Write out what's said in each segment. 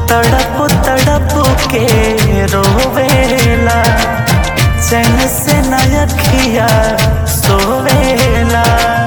तड़प तड़प के रोवेला चैन से नयखिया सोवेला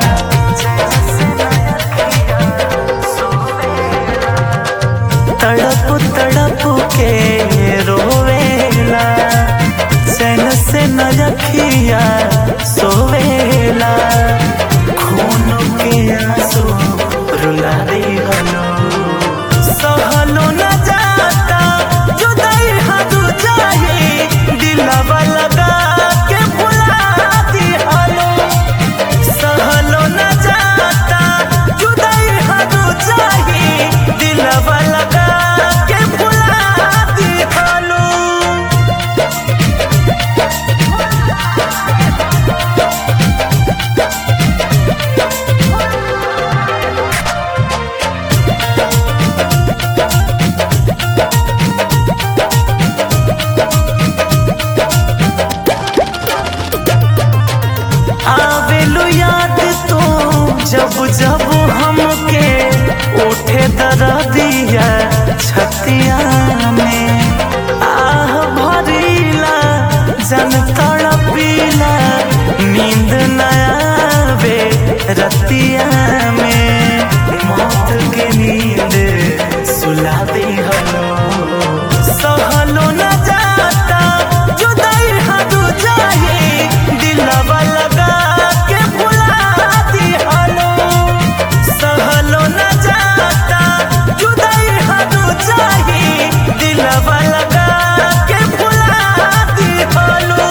तड़प तड़प के रोवेला चैन से नयखिया सोवेला खून के आंसू रुला दे हलो सहलो न जाता जुदाई हद जाए दिलवा लगा के भुला दी हलो सहलो न जाता जुदाई हद जाए दिलवा लगा के भुला दी हलो आवेलु याद तो जब जब हमके उठे दर्दिया छतिया में आह भरीला जन तड़पीला नींद न आवे रतिया में मौत के नींद सुला दे हलो सहलो न जाता जुदाई हद जाए दिलवा लगा के भुला दी हलो सहलो न जाता जुदाई हद जाए दिलवा लगा के भुला दी हलो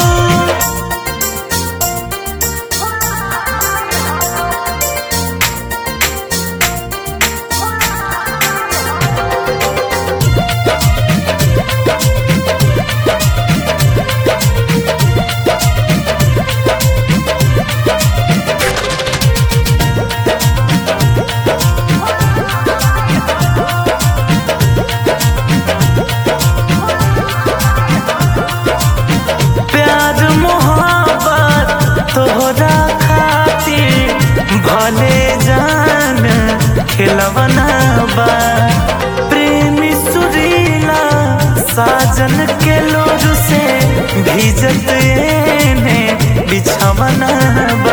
प्यार मोहब्बत तोहरा खातिर भले जान खिलवना बा प्रेमी सुरीला साजन के लोर से भीजत एने बिछवना बा